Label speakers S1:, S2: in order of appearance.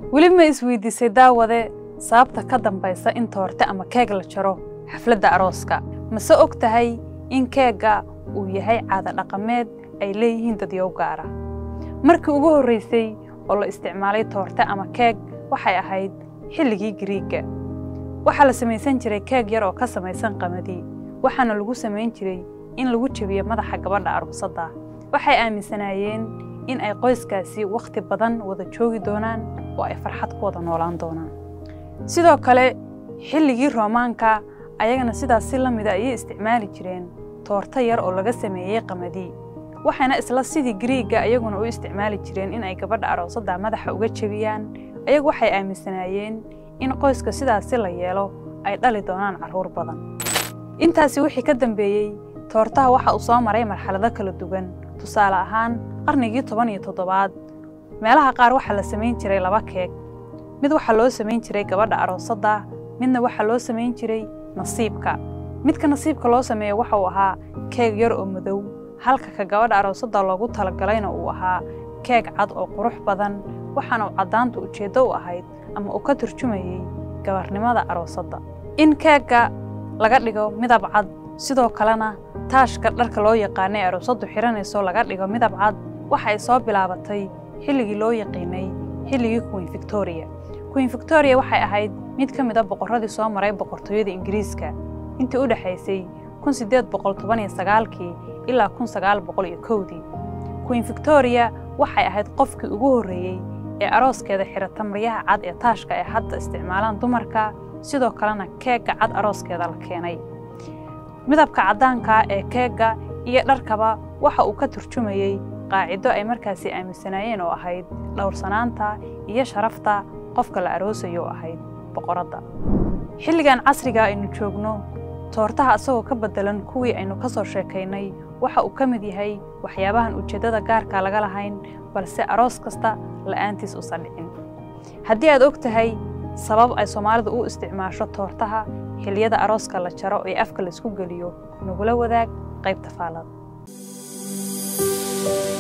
S1: weli ma isweydiisay daawade sababta ka dambaysa in toorte ama keeg la jaro xafladda arooska mase og tahay in keegga uu yahay caado dhaqameed ay leeyihiin dadyow gaara markii ugu horraysay oo la isticmaalay toorte ama keeg waxay ahayd xilligii giriigga waxaa la samaysan jiray keeg yar oo ka samaysan qamadi waxaana lagu samayn jiray in lagu jebiyo madaxa gabadha aroosadda waxay aaminsanaayeen in ay qoyskaasi wakhti badan wada joogi doonaan oo ay farxad ku wada noolaan doonaan sidoo kale xilligii roomaanka ayagana sidaas si la mida ayay isticmaali jireen toorto yar oo laga sameeyey qamadi waxayna isla sidii giriigga ayaguna u isticmaali jireen in ay gabadha aroosadda madaxa uga jebiyaan ayagu waxay aaminsanaayeen in qoyska sidaasi la yeelo ay dhali doonaan carruur badan intaasi wixii ka dambeeyey toortaha waxa uu soo maray marxalado kala duwan tusaale ahaan qarnigii toban iyo toddobaad meelaha qaar waxaa la samayn jiray laba keeg mid waxaa loo samayn jiray gabadha aroosadda midna waxaa loo samayn jiray nasiibka midka nasiibka loo sameeyo waxa uu ahaa keeg yar oo madow halka ka gabadha aroosadda loogu talagalayna uu ahaa keeg cad oo qurux badan waxaana uu caddaanta ujeeddo u ahayd ama uu ka turjumayey gabarnimada aroosadda in keegga laga dhigo midab cad sidoo kalena taashka dharka loo yaqaanay aroosaddu xihanayso laga dhigo midab cad waxa ay soo bilaabatay xilligii loo yaqiinay xilligii queen victoria queen victoria waxay ahayd mid ka mid a boqorradii soo maray boqortooyada ingiriiska intii u dhexaysay kun siddeed boqol toban iyo sagaalkii ilaa kun sagaal boqol iyo kowdii queen victoria waxay ahayd qofkii ugu horreeyey ee arooskeeda xirata maryaha cad ee taashka ay hadda isticmaalaan dumarka sidoo kalena keegga cad arooskeeda la keenay midabka caddaanka ee keegga iyo dharkaba waxa uu ka turjumayey qaacido ay markaasi aaminsanaayeen oo ahayd dhowrsanaanta iyo sharafta qofka la aroosayo oo ahayd boqoradda xilligan casriga aynu joogno toortaha asagoo ka beddelan kuwii aynu ka soo sheekaynay waxa uu ka mid yahay waxyaabahan ujeeddada gaarka laga lahayn balse aroos kasta la'aantiis usan dhicin haddii aad og tahay sabab ay soomaalidu u isticmaasho toortaha xilliyada arooska la jaro ee afka laisku geliyo nagula wadaag qaybta faalada